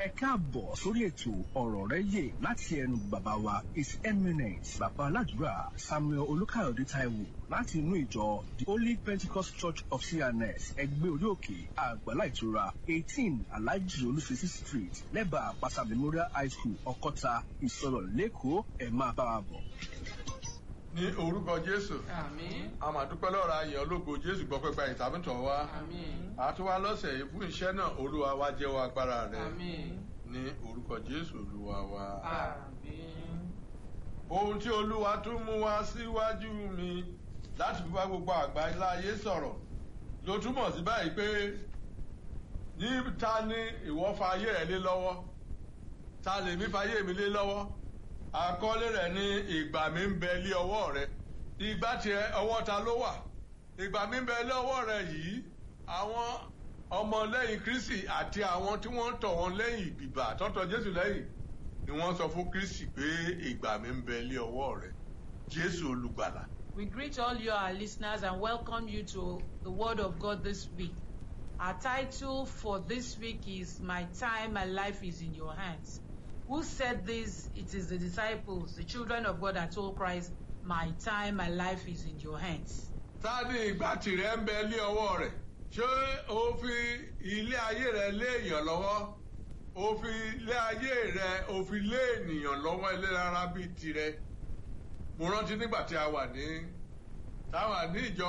ẹ káàbọ̀ sórí ètò ọ̀rọ̀ rẹ yè láti ẹnu bàbá wa his eminence bàbá aládùúrà samuel olùkàyọ̀dé taiwo láti inú ìjọ the holy pentecost church of cns ẹgbẹ́ orí òkè àgbàlá ìtura eighteen alhaji olùsèsì street lẹ́bàá àpáta memorial high school ọkọ́ta ìsọ̀rọ̀ lẹ́kọ̀ọ́ ẹ̀ máa bá wa bọ̀. ní orúkọ jésù Àmín. a máa dúpẹ́ lọ́ra ayẹ̀ ológo jésù gbọ́ pẹ́pẹ́ ìtàbùtàn wa Àmín. àtúwá lọ́sẹ̀ yìí fún iṣẹ́ náà olúwa wa jẹ́wọ́ agbára rẹ̀ Àmín. ní orúkọ jésù olúwa wa. Àmín. ohun tí olúwa tún mú wá síwájú mi láti fi bá gbogbo àgbà láyé sọ̀rọ̀ ló túmọ̀ sí báyìí pé ní ta ni ìwọ fa ayé rẹ lé lọ́wọ́ ta lèmi fa ayé mi lé lọ́wọ́ àkọlé rẹ̀ ní ìgbà mi ń bẹ lé ọwọ́ rẹ ìgbà tiẹ̀ ọwọ́ ta ló wà ìgbà mi ń bẹ lé ọwọ́ rẹ yìí àwọn ọmọlẹ́yìn kristi àti àwọn tí wọ́n ń tọ̀ wọn lẹ́yìn ìbìbà tọ́tọ̀ jésù lẹ́yìn ni wọ́n sọ fún kristi pé ìgbà mi ń bẹ lé ọwọ́ rẹ jésù olùgbàlà We greet all you, our listeners, and welcome you to the Word of God this week. Our title for this week is My Time, My Life is in Your Hands. Who said this? It is the disciples, the children of God that told Christ, My time, my life is in your hands. ta ni ìgbà tìrẹ ń bẹ lé ọwọ́ rẹ̀ ṣé o fi ilé ayé rẹ lé èèyàn lọ́wọ́ o fi ilé ayé rẹ o fi lé ènìyàn lọ́wọ́ ẹlẹ́rara bíi tirẹ̀ mo rántí nígbà tí a wà ní táwa ní ìjọ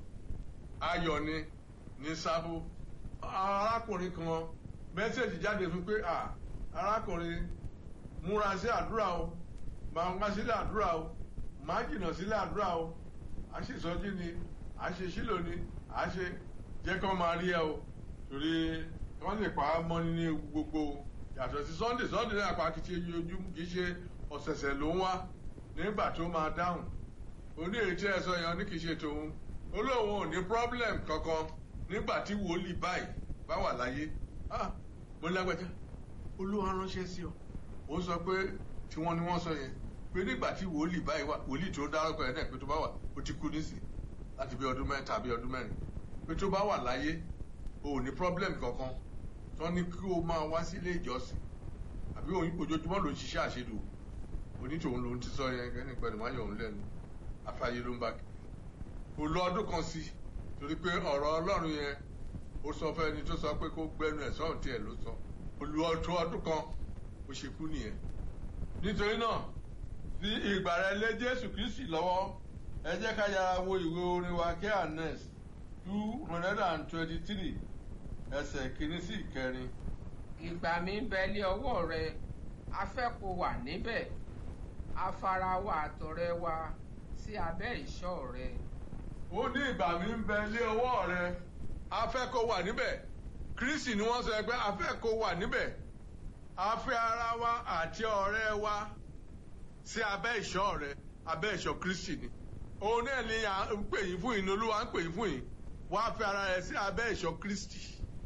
ayọ̀ ni ní sábó arákùnrin kan mẹ́sẹ̀jì jáde fún pé à arákùnrin múra sí àdúrà o máa wá sílẹ̀ àdúrà o máa jìnnà sílẹ̀ àdúrà o a ṣe ìsọjí ni a ṣe sílò ni a ṣe jẹ́ kí wọ́n máa rí ẹ o torí wọ́n lè pa á mọ́ ní gbogbo yàtọ̀ sí sunday sunday náà pa kìí ṣe ojú kìí ṣe ọ̀sẹ̀sẹ̀ ló ń wá nígbà tó máa dáhùn oní ètí ẹ̀ sọ yẹn ní kìí ṣe tòun olóhùn ò ní problem kankan nígbà tí wòlíì báyìí bá wà láyé ah mo lágbájá olúwa ránṣẹ́ sí ọ ó sọ pé tí wọ́n ní wọ́n sọ yẹn pé nígbà tí wòlíì báyìí wà wòlíì tó dárúkọ yẹn náà pé tó bá wà ó ti kú nísìn láti bí ọdún mẹ́ta bí ọdún mẹ́rin pé tó bá wà láyé o ò ní problem kankan tó ní kí o máa wá sí ilé ìjọsìn àbí ojoojúmọ́ ló ń ṣiṣẹ́ àṣedù onítòun ló ń ti sọ yẹn kẹ́ni pẹ̀lú máa yọ̀ òun lẹ́nu afáyé ló ń bá kí kò lọ ọdún kan sí torí pé ọ̀rọ̀ ọlọ́run yẹn ó sọ fẹ́ ẹni tó sọ pé kó gbẹnu ẹ̀ sọ́run tiẹ̀ ló sọ olú ọdún ọdún kan ó ṣe kú nìyẹn nítorí náà fi ìgbà rẹ lé jésù kristi lọ́wọ́ ẹ jẹ́ ká yára wo ìwé orin wa kí anes two hundred and twenty-three ẹsẹ̀ kìíní sí ìkẹrin. ìgbà mi ń bẹ lé ọwọ́ rẹ a fẹ́ kó wà níbẹ̀ a fara wa àtọ̀rẹ́ wa sí abẹ́ ìṣọ́ rẹ. ó ní ìgbà mi ń bẹ lé ọwọ́ rẹ a fẹ́ kó wà níbẹ̀ kristi ni wọ́n sọ pé a fẹ́ kó wà níbẹ̀ a fẹ́ ara wa àti ọ̀rẹ́ wa sí abẹ́ ìṣọ́ rẹ abẹ́ ìṣọ́ kristi ni òun náà ni à ń pè yín fún yín ní olúwa ń pè yín fún yín wá fi ara rẹ sí abẹ́ ìṣọ́ kristi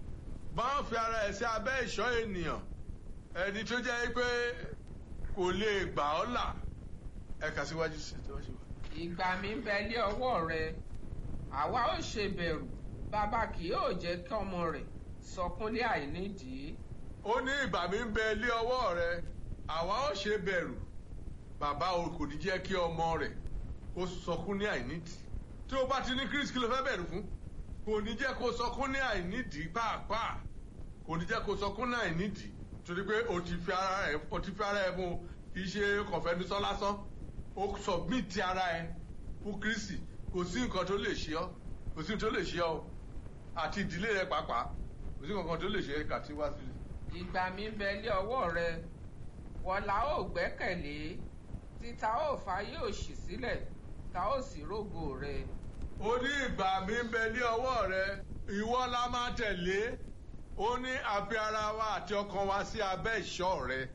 máa fi ara rẹ sí abẹ́ ìṣọ́ ènìyàn ẹni tó jẹ́ pé kò lè gbà ọ́ là ẹ̀ka síwájú sí i síwájú. ìgbà mi ń bẹ lé ọwọ́ rẹ àwa ò ṣe bẹ̀rù bàbá kì yóò jẹ́ kí ọmọ rẹ̀ sọkúnlé àìnídìí. ó ní ìgbà mi ń bẹ lé ọwọ́ rẹ àwa ò ṣe bẹ̀rù bàbá o kò ní jẹ́ kí ọmọ rẹ̀ kó sọkún ní àìnídìí tí o bá ti ní kristi kí ló fẹ́ bẹ̀rù fún kò ní jẹ́ kó sọkún ní àìnídìí pàápàá kò ní jẹ́ kó sọkún ní àìnídìí torí pé o ti fi ara ẹ o ti fi ara ẹ fún kì í ṣe kọ̀fẹ́nusọ́ lásán o sọ̀gbìntì ara ẹ fún kristi kò sí nǹkan tó lè ṣe ọ́ kò sí nǹkan tó lè ṣe ọ́ àti ìdílé rẹ pàápàá kò sí nǹkan tó lè ṣe é kàtí wá sílẹ̀. ìgbà mi ń bẹ lé ọwọ́ rẹ wọ́lá ò gbẹ́kẹ̀lé títa ò fàyè òṣì sílẹ̀ ta ó sì rógo rẹ. ó ní ìgbà mi ń bẹ lé ọwọ́ rẹ ìwọ la máa tẹ̀lé ó ní àfi ara wa àti ọkàn wa sí abẹ́ ìṣọ́ rẹ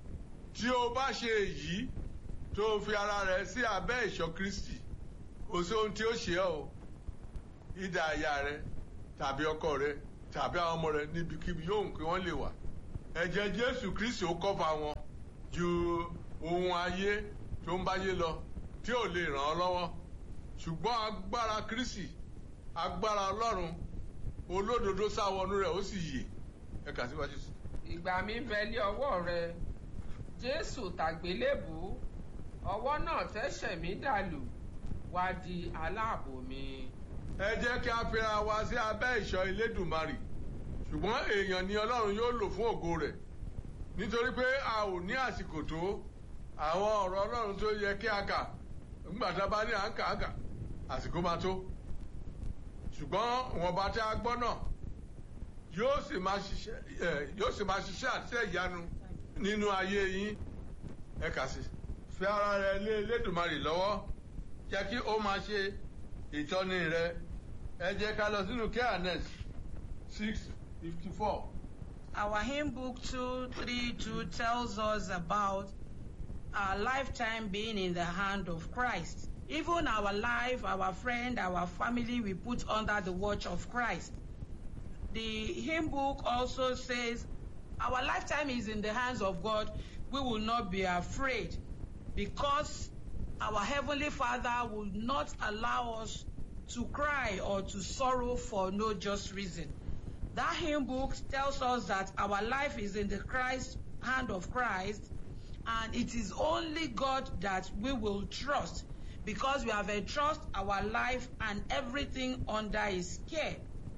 tí o bá ṣe èyí tó fi ara rẹ sí abẹ́ ìṣọ́ kristi kò sí ohun tí ó ṣe ọ́ o ìdá aya rẹ tàbí ọkọ rẹ tàbí àwọn ọmọ rẹ níbikíbi yóò kí wọ́n lè wà ẹ̀jẹ̀ jésù kristi ó kọ́fà wọn ju ohun ayé tó ń báyé lọ tí ò lè ràn ọ́ lọ́wọ́ ṣùgbọ́n agbára kristi agbára ọlọ́run olódodo sáwọnú rẹ̀ ó sì yè ẹ kà síwájú sí. ìgbà mi ń bẹ lé ọwọ́ rẹ jésù tàgbélébù ọwọ́ náà tẹ́sẹ̀ mí dàlù wá di aláàbò mi. ẹ jẹ́ kí a fira wa sí abẹ́ ìṣọ́ Elédùmarè ṣùgbọ́n èèyàn ni Ọlọ́run yóò lò fún ògo rẹ̀ nítorí pé a ò ní àsìkò tó àwọn ọ̀rọ̀ Ọlọ́run tó yẹ kí a kà nígbà tá a bá ní à ń kà á kà àsìkò máa tó ṣùgbọ́n wọn bá tí a gbọ́ náà yóò sì máa ṣiṣẹ́ ẹ yóò sì máa ṣiṣẹ́ àti ìyanu nínú ayé yín ẹ kà sí fi ara rẹ lé Elédùmarè lọ́wọ́ jẹ́ kí ó máa ṣe ìtọ́ni rẹ ẹ jẹ́ ká lọ sínú kẹ́hánẹ́s six fifty four. Our hymn book 232 tells us about our lifetime being in the hand of Christ. Even our life, our friend, our family, we put under the watch of Christ. The hymn book also says, Our lifetime is in the hands of God. We will not be afraid because our Heavenly Father will not allow us to cry or to sorrow for no just reason. That hymn book tells us that our life is in the Christ hand of Christ, and it is only God that we will trust because we have entrusted our life and everything under His care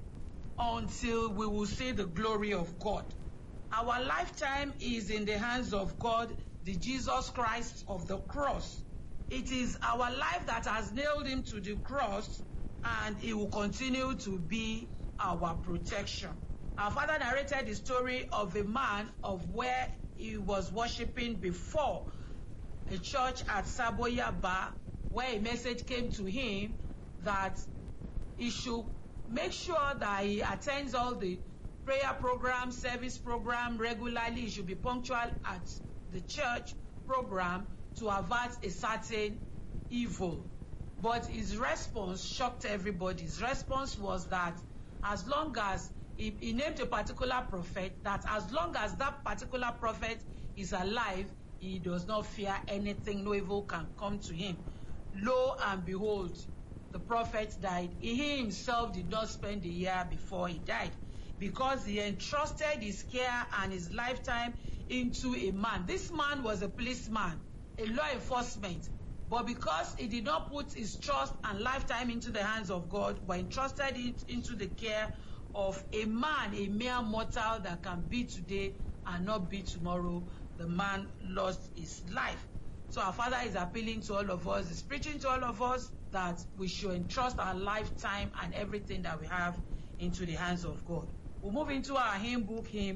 until we will see the glory of God. Our lifetime is in the hands of God, the Jesus Christ of the cross. It is our life that has nailed him to the cross, and he will continue to be our protection. Our father narrated the story of a man of where he was worshiping before a church at Saboyaba, where a message came to him that he should make sure that he attends all the prayer program, service program regularly. He should be punctual at the church program to avert a certain evil. But his response shocked everybody. His response was that as long as he, he named a particular prophet, that as long as that particular prophet is alive, he does not fear anything, no evil can come to him. Lo and behold, the prophet died. He himself did not spend a year before he died because he entrusted his care and his lifetime into a man. This man was a policeman, a law enforcement, but because he did not put his trust and lifetime into the hands of God, but entrusted it into the care of a man, a mere mortal that can be today and not be tomorrow, the man lost his life. So our Father is appealing to all of us, is preaching to all of us that we should entrust our lifetime and everything that we have into the hands of God. We'll move into our hymn book, hymn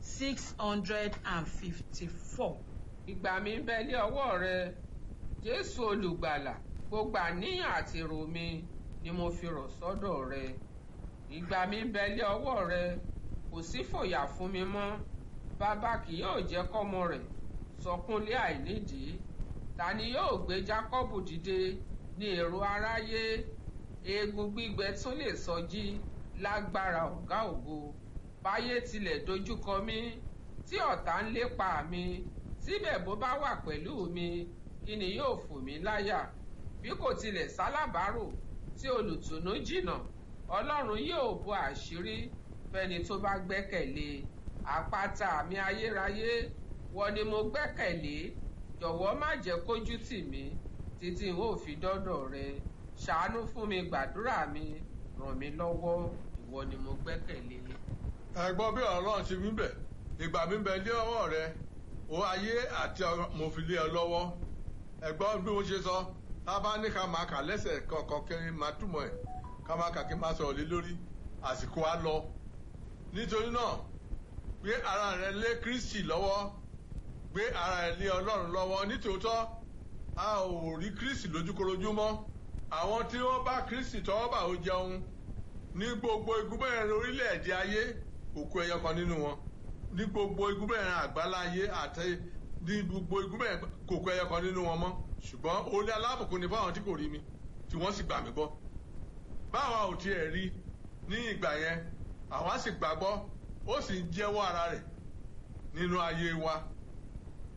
654. ìgbà mi ń bẹ lé ọwọ́ rẹ jésù olùgbàlà gbogbo àníyàn àti èrò mi ni mo fi rọ̀ sọ́dọ̀ rẹ ìgbà mi ń bẹ lé ọwọ́ rẹ kò sí fòyà fún mi mọ́ bàbá kì yóò jẹ́ kọ́mọ rẹ̀ sọkúnlé àìnídìí ta ni yóò gbé jákọ́bù dìde ní èrò aráyé eegun gbígbẹ tún lè sọjí lágbára ọ̀gá ògo báyé tilẹ̀ dojúkọ mí tí ọ̀tá ń lépa mi síbẹ̀ bó bá wà pẹ̀lú mi kí ni yóò fò mí láyà bí kò tilẹ̀ sálábàárò tí olùtùnú jìnnà ọlọ́run yóò bo àṣírí fẹ́ni tó bá gbẹ́kẹ̀lé àpáta mi ayérayé wọ́n ni mo gbẹ́kẹ̀lé jọ̀wọ́ má jẹ́ kójú tì mí títí n ó fi dọ́dọ̀ rẹ ṣàánú fún mi gbàdúrà mi ràn mí lọ́wọ́ ìwọ ni mo gbẹ́kẹ̀lé. ẹ̀gbọ́n bí ọlọ́run ṣe wí bẹ̀ ìgbà mi bẹ lé ọwọ́ rẹ o ayé àti mo fi lé ọ lọ́wọ́ ẹ̀gbọ́n bí mo ṣe sọ tá a bá ní ká máa kà lẹ́sẹ̀ kọ̀ọ̀kan kí n máa túmọ̀ ẹ̀ ká máa kà kí n máa sọ̀rọ̀ lé lórí àsìkò á lọ nítorí náà gbé ara rẹ lé Kristi lọ́wọ́ gbé ara rẹ lé Ọlọ́run lọ́wọ́ nítòótọ́ a ò rí Kristi lójúkorojú mọ́ àwọn tí wọ́n bá Kristi tọwọ́ bà ó jẹun ní gbogbo igunbẹ̀rẹ̀ orílẹ̀-èdè ayé òkú ẹyọ kan nínú wọn ní gbogbo igunbẹ̀rẹ̀ àgbáláyé àti ní gbogbo igunbẹ̀rẹ̀ kòkó ẹyọ kan nínú wọn mọ́ ṣùgbọ́n orí alábùkún ni fáwọn tí kò rí mi tí wọ́n sì gbà mí gbọ́ báwa ò tiẹ̀ rí ní ìgbà yẹn àwa sì gbàgbọ́ ó sì ń jẹ́wọ́ ara rẹ̀ nínú ayé wa